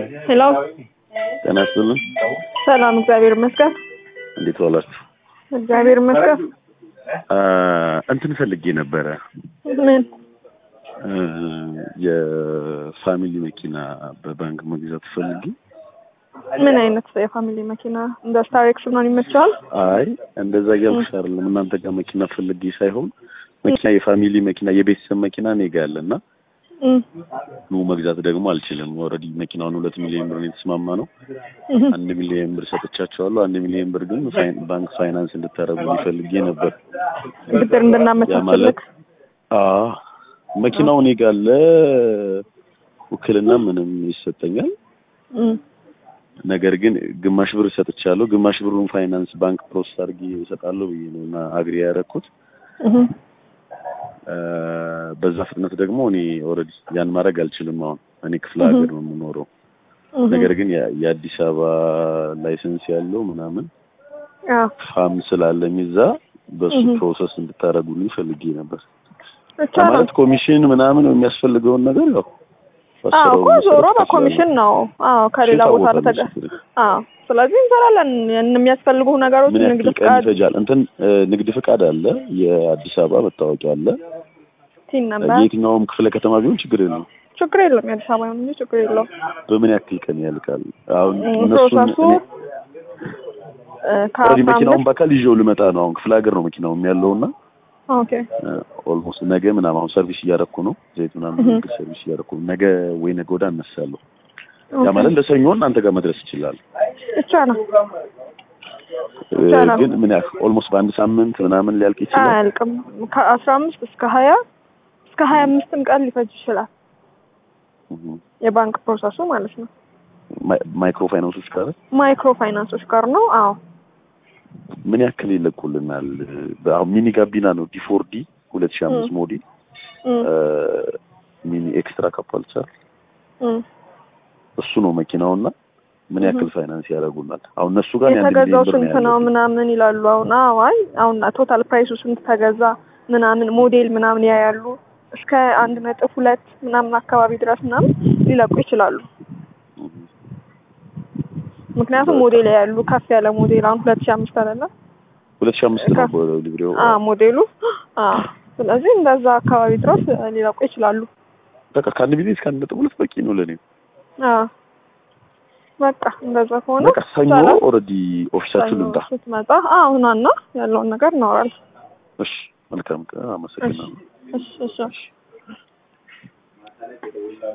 ሄሎ ጤና ይስጥልን። ሰላም፣ እግዚአብሔር ይመስገን። እንዴት ዋላችሁ? እግዚአብሔር ይመስገን። አ፣ እንትን ፈልጌ ነበረ ምን? እ፣ የፋሚሊ መኪና በባንክ መግዛት ፈልጌ። ምን አይነት የፋሚሊ መኪና? እንደ ስታሬክስ ምናምን ይመቸዋል? አይ እንደዛ እያልኩሽ አይደለም። እናንተ ጋር መኪና ፈልጌ ሳይሆን መኪና የፋሚሊ መኪና የቤተሰብ መኪና እኔ ጋ አለ እና እም፣ ኑ መግዛት ደግሞ አልችልም። ኦልሬዲ መኪናውን ሁለት ሚሊዮን ብር ነው የተስማማ ነው። እም። አንድ ሚሊዮን ብር ሰጥቻቸዋለሁ። አንድ ሚሊዮን ብር ግን ፋይን- ባንክ ፋይናንስ እንድታደርጉ ፈልጌ ነበር። ብድር ያ እንድናመቻችልክ ማለት አዎ መኪናው እኔ ጋር አለ። ውክልና ምንም ይሰጠኛል። እም፣ ነገር ግን ግማሽ ብር ሰጥቻለሁ። ግማሽ ብሩን ፋይናንስ ባንክ ፕሮሰስ አድርጌ እሰጣለሁ ብዬ ነው እና አግሪ ያደረኩት። እም። እ፣ በዛ ፍጥነት ደግሞ እኔ ኦልሬዲ ያን ማድረግ አልችልም። አሁን እኔ ክፍለ ሀገር ነው የምኖረው። እም። ነገር ግን ያ- የአዲስ አበባ ላይሰንስ ያለው ምናምን አዎ፣ ፋም ስላለኝ እዛ በሱ እህ። ፕሮሰስ እንድታደርጉልኝ ፈልጌ ነበር። ይቻላል። ማለት ኮሚሽን ምናምን የሚያስፈልገውን ነገር ያው አዎ በስራው እኮ መሰረት ዞሮ ትችላለህ። በኮሚሽን ነው። አዎ ከሌላ ቦታ ታወቃለህ ለተገ ችግር የለም። አዎ ስለዚህ እንሰራለን። ያን የሚያስፈልጉ ነገሮች ምን ንግድ ያክል ቀን ፍቃድ፣ ይፈጃል? እንትን እ፣ ንግድ ፍቃድ አለ፣ የአዲስ አበባ መታወቂያ አለ። ቲን ነበር። የየትኛውም ክፍለ ከተማ ቢሆን ችግር የለም። ችግር የለም። የአዲስ አበባ ይሁን እንጂ ችግር የለውም። በምን ያክል ቀን ያልቃል? አሁን እም፣ እነሱን ፕሮሰሱ እኔ እ፣ ኦልሬዲ ከአስራ መኪናውን አምስት በአካል ይዤው ልመጣ ነው። አሁን ክፍለ ሀገር ነው መኪናውም ያለውና ኦኬ ኦልሞስት ነገ ምናምን አሁን ሰርቪስ እያደረኩ ነው። ዘይት ምናምን እህ። ምግብ ሰርቪስ እያደረኩ ነው። ነገ ወይ ነገ ወዲያ እነሳለሁ። ያ ኦኬ። ማለት ለሰኞ እናንተ ጋር መድረስ ይችላል። ብቻ ነው እ፣ ይቻላል። ግን ምን ያክል ኦልሞስት በአንድ ሳምንት ምናምን ሊያልቅ ይችላል። አያልቅም። ከአስራ አምስት እስከ ሀያ እስከ ሀያ አምስትም ቀን ሊፈጅ ይችላል። እህ። የባንክ ፕሮሰሱ ማለት ነው። ማይ- ማይክሮ ፋይናንሶች ጋር ማይክሮ ፋይናንሶች ጋር ነው። አዎ ምን ያክል ይለቁልናል? አሁን ሚኒ ጋቢና ነው ዲፎርዲ ሁለት ሺህ አምስት እም። ሞዴል እም፣ ሚኒ ኤክስትራ ካፓልቸር እም። እሱ ነው መኪናውና ምን ያክል እህ። ፋይናንስ ያደርጉናል? አሁን እነሱ ጋር እኔ አንድ የተገዛው ሚሊዮን ብር ስንት ነው ያለብኝ። ምናምን ይላሉ። አሁን አዎ፣ አይ አሁን ቶታል ፕራይሱ ስንት ተገዛ ምናምን ሞዴል ምናምን ያያሉ። እስከ አንድ ነጥብ ሁለት ምናምን አካባቢ ድረስ ምናምን ሊለቁ ይችላሉ። እህ። ምክንያቱም በቃ። ሞዴል ያያሉ። ከፍ ያለ ሞዴል አሁን ሁለት ሺህ አምስት አይደለ? ሁለት ሺህ አምስት ነው ከፍ- ሊብሬው። አ ሞዴሉ አ ስለዚህ እንደዛ አካባቢ ድረስ ሊለቁ ይችላሉ። በቃ ከአንድ ሚሊዮን እስከ አንድ ነጥብ ሁለት በቂ ነው ለእኔ። አ በቃ እንደዛ ከሆነ በቃ ሰኞ ይቻላል። ኦልሬዲ ኦፊሳችን ሰኞ ልምጣ። ስትመጣ አሁናና ያለውን ነገር እናወራለን። እሺ መልካም ቀን። አመሰግናለሁ። እሺ እሺ እሺ